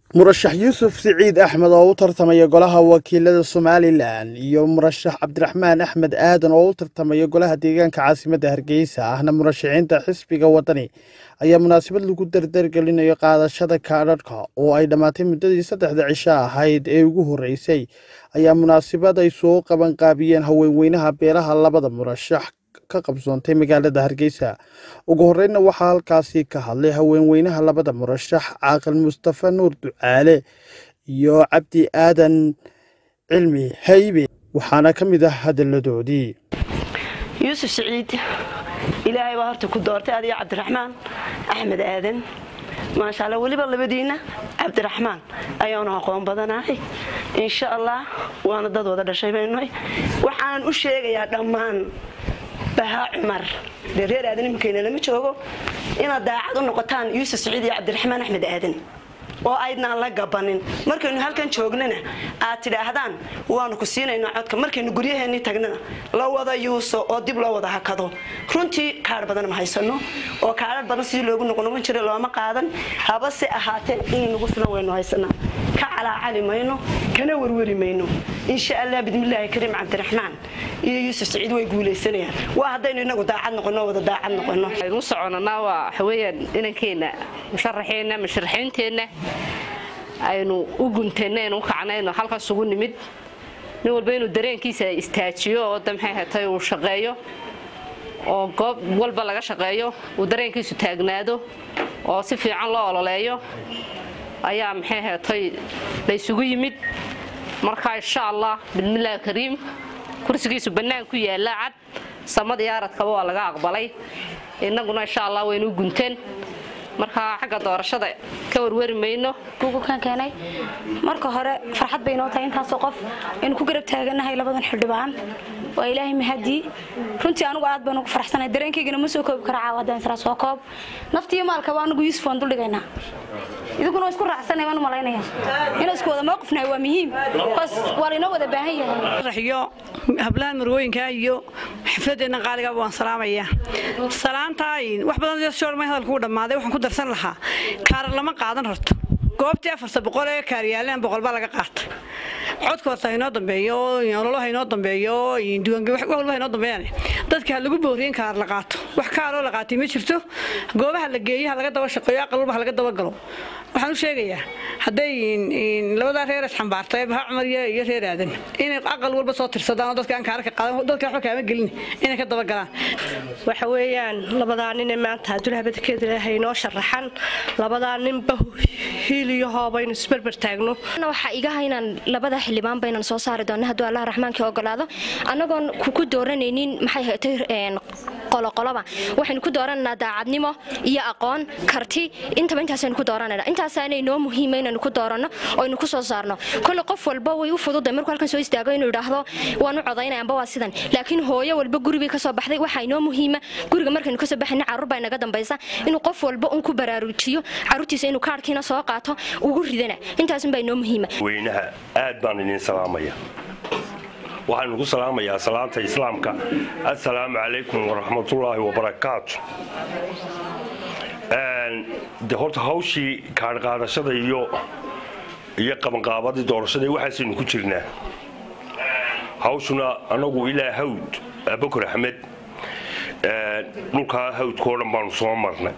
murashax yuusuf siciid axmed oo u tartamaya golaha wakiilada somalilan iyo murashax cabdiraxmaan axmed aadan oo u tartamaya golaha deegaanka caasimadda hargeysa ahna murashaxiinta xisbiga wadani ayaa munaasabad lagu dardargelinayo qaadashada kaadhadhka oo ay dhammaatay muddadii saddexda cisho ahayd ee ugu horreysay ayaa munaasabad ay soo qabanqaabiyeen haweenweynaha beelaha labada murashax ka qabsoontay magaalada hargeysa ugu horreynna waxaa halkaasi ka hadlay haweenweynaha labada murashax caaqil mustafa nuur ducaale iyo cabdi aadan cilmi haybe waxaana ka mid ah hadalladoodii yuusuf siciid ilaahay baa horta ku doortay adiga cabdiraxmaan axmed aadan maasha alla weliba labadiinna cabdiraxmaan ayaanu aqoon badanahay insha allah waana dad wada dhashay baynuhay waxaanan u sheegayaa dhammaan bahaa cumar dee reer aadan iminkayna lama joogo inaad daacad u noqotaan yuusuf siciid iyo cabdiraxmaan axmed aadan oo aydnaan la gabanin markaynu halkan joognana aad tidhaahdaan waanu ku siinaynaa codka markaynu guryaheennii tagnana la wada yuuso oo dib loo wada hakado runtii kaadh badan ma haysano oo kaadhar badan sidii loogu noqonoqon jiray looma qaadan habase ahaatee inay nagu filan waynu haysanaa ka calaacali mayno kana werweri mayno insha allah bidmillaahi kariim cabdiraxmaan iyo yuusuf siciid way guulaysanayaan waa haddaynu inagu daacad noqono wada daacad noqono aynu soconanaa waa waxaweyaan inankeenna musharaxeenna musharaxiinteenna aynu u guntayna aynu u kacnayno halkaas ugu nimid nin walba inuu dareenkiisa istaajiyo oo da maxay hatay uu shaqeeyo oo goob walba laga shaqeeyo uu dareenkiisu taagnaado oo si fiican loo ololeeyo ayaa maxay hatay laysugu yimid marka insha allah bismillaahi kariim kursigiisu bannaan ku yaalla cad samad iyo aradkaba waa laga aqbalay innaguna insha allah waynu u gunteen marka xagga doorashada ka warwari mayno gugukan keenay marka hore farxad bay inoo tahay intaasoo qof aynu ku garab taaganahay labadan xildhibaan waa ilaahay mahadii runtii anugu aad baan ugu faraxsanay dareenkaygana ma soo koobi kara caawa haddaan israa soo koob naftiyo maalkaba anugu yuusuf waan duldhigaynaa idinkuna waa isku raacsanay waan u malaynaya inuu isku wada mowqifnahay waa muhiim bas waa laynoo wada baahan yahay iyo hablahan marwooyinka iyo xafladeenna qaaligaaba waan salaamayaa salaantaa wax badan shoormay hadalku u dhammaaday waxaan ku darsan lahaa kaarar lama qaadan horto goobtii afarta boqol ee kaaryaaleen boqol baa laga qaatay codka horta haynoo dambeeyo ololo haynoo dambeeyo diiwaangelin wax walba haynoo dambeeyaan dadka ha lagu booriyo in kaar la qaato wax kaaroo la qaatay ma jirto goobaha la geeyo ha laga daba shaqeeyo aqal walba ha laga daba galo waxaan u sheegayaa hadday labadaa reer isxambaartay baha cumar iyo reer aadan inay aqal walba soo tirsadaan oo dadka aan kaarka qaadan dadka waxba kaama gelin inay ka daba galaan waxa weeyaan labadaa nin ee maanta adulhabadkeeda haynoo sharaxan labadaa ninba hiiliyo hoobaynu isberber taagno waxaa iga haynaan labada xildhibaan baynan soo saari doona hadduu allah raxmaankii ogolaado annagoon ku dooranaynin maxay haytay qoloqoloba waxaynu ku doorananaa daacadnimo iyo aqoon karti intaba intaasaynu ku dooranayna intaasaana inoo muhiima inaynu ku dooranno oo aynu ku soo saarno kolle qof walba way u fududay markuu halkan soo istaago inuu idhaahdo waan u codaynaya amba waa sidan laakiin hooyo walba guribay ka soo baxday waxaa inoo muhiima guriga markaynu kasoo baxayna carruur baa inaga dambaysa inuu qof walba un ku baraarujiyo carruurtiisa inuu kaarhkiina soo qaato ugu ridana intaasun baa inoo muhiima weynaha aad baan idin salaamaya waxaan ugu salaamayaa salaanta islaamka assalaamu calaykum waraxmatullaahi wabarakaatu de horta hawshii kaadhqaadashada iyo iyo qabanqaabadii doorashada waxaasaynu ku jirnaa hawshuna anagu ilaa hawd abakar axmed dhulkaa hawdkao dhan baanu soo marnay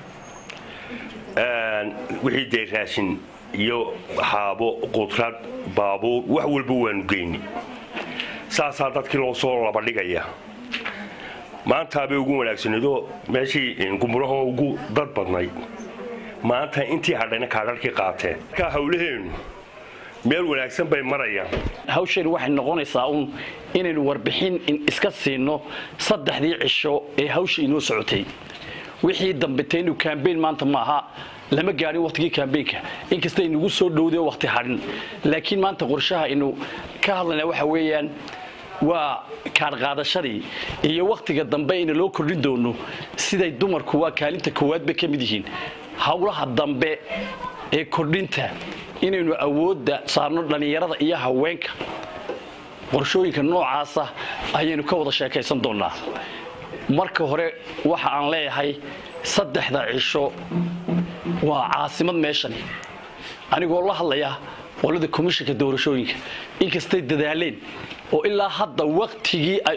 wixii dee raashin iyo xaabo qudrad baabuur wax walba waanu geyni saasaa dadkii loo soo labadhigaya maantaabay ugu wanaagsanidoo meeshii gumurahoo ugu dad badnayd maanta intii hadhayna kaadharkii qaateen markaa hawlaheennu meel wanaagsan bay marayaan hawsheen waxay noqonaysaa uun inaynu warbixin iska siinno saddexdii cisho ee hawsha inoo socotay wixii dambetaynu kambeyn maanta maaha lama gaadhin wakhtigii kambeynka inkasta inugu soo dhowday oo wakhti hadhin laakiin maanta qorshaha aynu ka hadlaynaa waxa weeyaan waa kaadhqaadashadii iyo wakhtiga dambe ina loo kordhin doono siday dumarku waa kaalinta koowaad bay ka mid yihiin howlaha dambe ee kordhinta inaynu awoodda saarno dhallinyarada iyo haweenka qorshooyinka noocaasa ayaynu ka wada sheekaysan doonnaa marka hore waxa aan leeyahay saddexda cisho waa caasimad meeshani anigoo la hadlaya qolada komishanka doorashooyinka inkastay dadaaleen oo ilaa hadda waktigii ay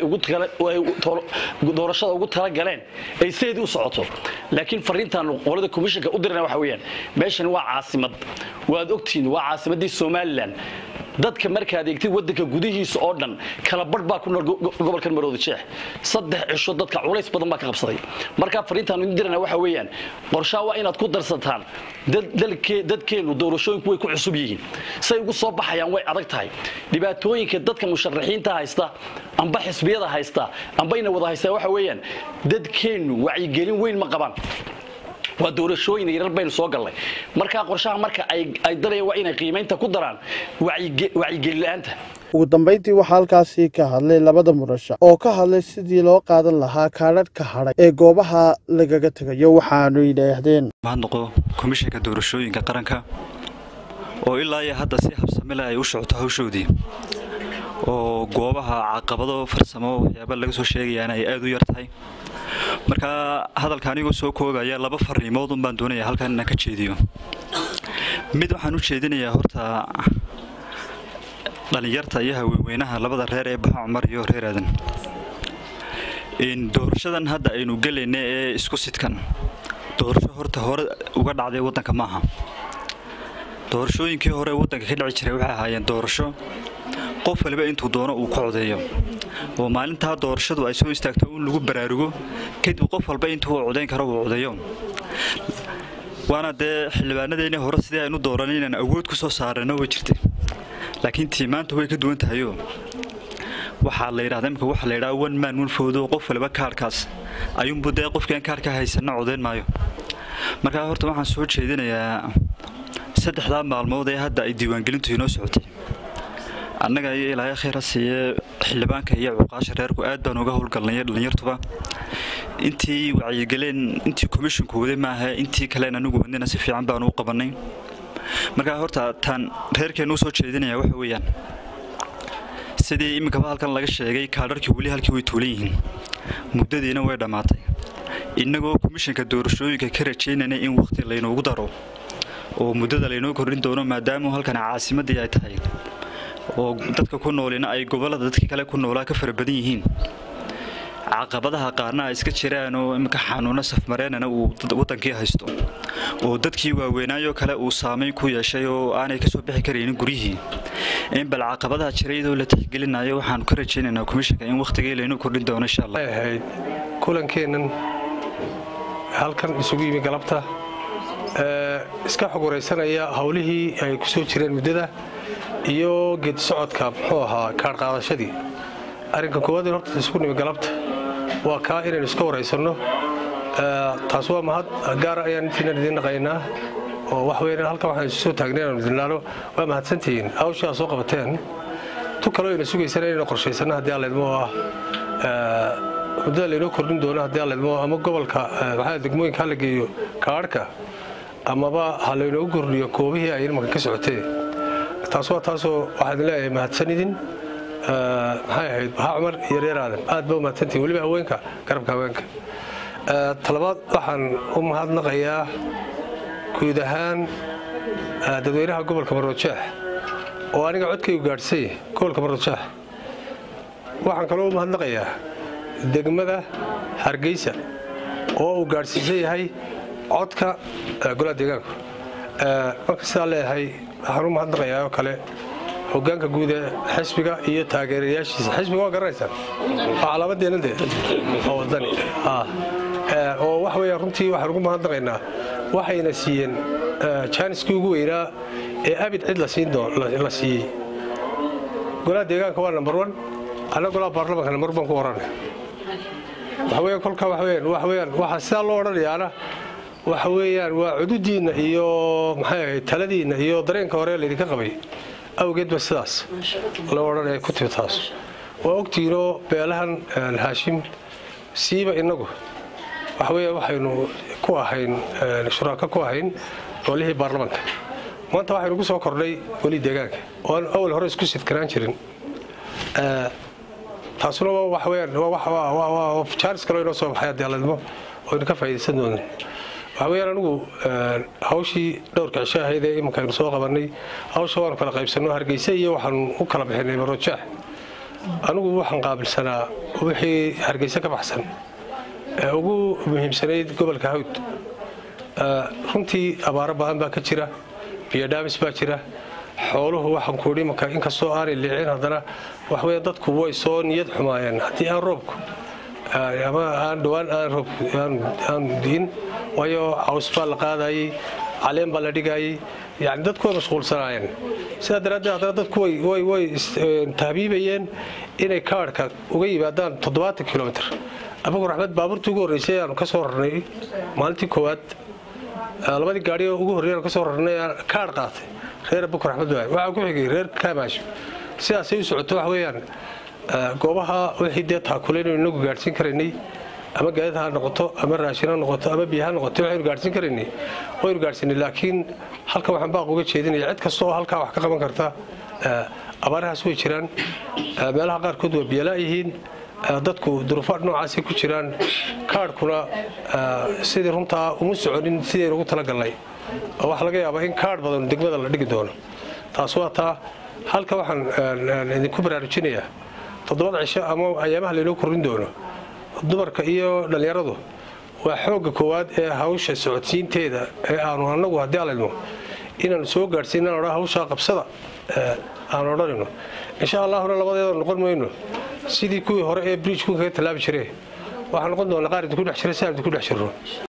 doorashada ugu talagaleen ay sideedii u socoto laakiin fariintaan qolada komishanka u dirana waxa weyaan meeshan waa caasimad waad ogtihiin waa caasimaddii somalilan dadka markaad eegtid wadanka gudihiisa oo dhan kala barh baa ku nool gobolkan marooda jeex saddex cisho dadka culays badan baa ka qabsaday markaa fariintaan idin dirana waxa weeyaan qorshaa waa inaad ku darsataan dadkeennu doorashooyinku way ku cusub yihiin say ugu soo baxayaan way adag tahay dhibaatooyinka dadka musharaxiinta haysta amba xisbiyada haysta amba ina wada haystaa waxa weeyaan dadkeennu wacyigelin weyn ma qabaan waa doorashooyin yarar baynu soo gallay markaa qorshaha marka ay darayaan waa inay qiimaynta ku daraan wacyigelin la-aanta ugu dambayntii waxaa halkaasi ka hadlay labada murashax oo ka hadlay sidii loo qaadan lahaa kaadhadhka hadhay ee goobaha lagaga tegayo waxaanu yidhaahdeen mahadnaqo komishanka doorashooyinka qaranka oo ilaa iyo hadda si habsamile ay u socoto hawshoodii oo goobaha caqabado farsamo waxyaaba laga soo sheegayaana ay aada u yar tahay markaa hadalka anigoo soo koobaya laba fariimood un baan doonaya halkan inaan ka jeediyo mid waxaan u jeedinayaa horta dhallinyarta iyo haweenweynaha labada reer ee baxa cumar iyo reer aadan doorashadan hadda aynu gelayna ee isku sidkan doorasho horta hore uga dhacday waddanka maaha doorashooyinkii hore waddanka ka dhici jiray waxay ahaayeen doorasho qof waliba intuu doono uu ku codeeyo oo maalintaa doorashadu ay soo istaagto in lagu baraarugo kadib qof walba intuu uu codayn karo uu codeeyo waana dee xildhibaanadeennii hore sidii aynu dooran inaan awood ku soo saarano way jirtay laakiin tii maanta way ka duwan tahayoo waxaa la yidhahda imika waxaa la yidhaha one man one fowdo qof waliba kaarhkaas ayuunbu dee qofkian kaarhka haysanna codayn maayo markaa horta waxaan soo jeedinayaa saddexdaa maalmood ee hadda ay diiwaangelintu inoo socotay annaga iyo ilaahay khayra siiye xildhibaanka iyo cuqaasha reerku aad baan uga howlgalnay dhallinyartuba intii wacyigeleen intii komishinku waday maaha intii kalen anigu wadnina si fiican baanu u qabannay markaa horta taan reerkeennu u soo jeedinaya waxa weeyaan sidii iminkaba halkan laga sheegay kaadharkii weli halkii way tuulan yihiin muddadiina way dhammaatay innagoo komishanka doorashooyinka ka rajaynayna in wakhti laynoogu daro oo muddada laynoo kordhin doono maadaama halkan caasimaddii ay tahay oo dadka ku noolina ay gobollada dadkii kale ku noolaa ka fara badan yihiin caqabadaha qaarna ay iska jiraan oo iminka xanuuno safmareenana uu waddankii haysto oo dadkii waaweynaayoo kale uu saamayn ku yeeshay oo aanay kasoo bixi karaynin guryihii in bal caqabadaha jira iyadoo la tixgelinayo waxaanu ka rajaynaynaa komishanka in wakhtigii laynoo kordhin doono insha allah ahayd kulankeennan halkan isugu yimi galabta iska xogwaraysanaya howlihii ay ku soo jireen muddada iyo geed socodka muxuu ahaa kaadh qaadashadii arrinka koowaad horta isugu nimi galabta waa kaa inaynu iska waraysanno taas waa mahad gaara ayaan intiinan idiin naqaynaa oo wax weyn halkan waxaan isu soo taagnay inaanu idinlaalo waa mahadsantihiin hawshaa soo qabateen tu kaloo ayna sugaysana inaynu qorshaysanno haddii alleedmo oo ah muddada laynoo kordhin doono haddii alleedmo ama gobolka maxaa degmooyinka hala geeyo kaadhka amaba ha laynoogu kordhiyo koobihii ay imanka ka socotee taas waa taasoo waxaa idin leeyahay mahadsanidin maxay ahayd baha cumar iyo reer aadan aad ba u mahadsantihin weliba haweenka garabka haweenka talabaad waxaan u mahadnaqayaa guud ahaan dadweynaha gobolka maroojeex oo aniga codkaygu gaadhsay gobolka maroojeex waxaan kaloo u mahadnaqayaa degmada hargeysa oo uu gaadhsiisan yahay codka golaha deegaanku marka sidaa leeyahay waxaan u mahadnaqayaa oo kale hogaanka guud ee xisbiga iyo taageerayaashiisa xisbiga waa garanaysaan waa calaamadeenna dee oo wadani oo wax weeyaan runtii waxaan ugu mahadnaqaynaa waxayna siiyeen jaaniskii ugu weynaa ee abid cid la siin la siiyey golaha deegaanka waa number one anna golaha baarlamanka number one ku warana waxa weeyaan kolka waxa weeyaan waxa weeyaan waxa sidaa loo odhanayaana waxa weeyaan waa cududiinna iyo maxay ahayd taladiinna iyo dareenka hore laydinka qabay awgeed ba sidaas loo odhanaya ku timi taas waa ogtiinoo beelahan haashim siiba innagu waxa weeya waxaynu ku ahayn shuraaka ku ahayn golihii baarlamanka maanta waxaynu ku soo kordhay golihii deegaanka oo aan awal hore isku sidkanaan jirin taasuna waxa weeyaan waa jaaris kaloo inoo soo baxay haddii alledmo oo aynu ka faa'iidaysan doonin waxaa weyaan anigu hawshii dhowrka cisho ahayd ee iminka aynu soo qabannay hawsha waanu kala qaybsanno hargeysa iyo waxaanu u kala bixinay marojaax anigu waxaan qaabilsanaa wixii hargeysa ka baxsan ee ugu muhiimsanayd gobolka hawd runtii abaaro ba-an baa ka jira biyodhaamis baa jira xooluhu waxaan kuudhi imanka inkastoo aanay liicin haddana waxweya dadku way soo niyad xumaayeen haddii aan roobku ama aan dhowaan aan roob aan diin waayo caws baa la qaadayey caleen baa la dhigayey yani dadku way mashquulsanaayeen sidaa daraaddeed haddana dadku way way tahbiibayeen inay kaadhka uga yimaadaan toddobaatan kilomitr abagu raxmed baabuurtii ugu horreysay aanu ka soo rarnay maalintii koowaad labadii gaari oo ugu horreey aanu ka soo rarnay kaadh qaatay reer abaku raxmed waay waxaa ku xigay reer kaamaasho sidaasay u socoto wax weeyaan goobaha wixii dee taakulaynu inagu gaadhsiin karaynay ama gaadid ha noqoto ama raashin ha noqoto ama biyo ha noqoto waxaynu gaadhsiin karaynay waynu gaadhsiinay laakiin halkan waxaan baaq uga jeedinaya cid kasta oo halkaa wax ka qaban karta abaarahaas way jiraan meelaha qaarkood waa biyalaa yihiin dadku duruufo noocaasay ku jiraan kaadhkuna sidii runtaa uma soconin sidaynu ugu talagalnay oo waxaa laga yaabaa in kaadh badan degmada la dhigi doono taas waa taa halka waxaan idinku baraarujinayaa toddobada cisho ama ayaamaha laynoo kordhin doono dumarka iyo dhallinyaradu waa xoogga koowaad ee hawsha socodsiinteeda ee aanu annagu haddii alalmo inaanu soo gaadhsiin odha hawshaa qabsada aan odhanayno insha allahuna labadeeda noqon mayno sidii kuwii hore ee bridjku kaga tallaabi jiree waxaa noqon doona qaar idinku dhex jira si aan idinku dhex jirno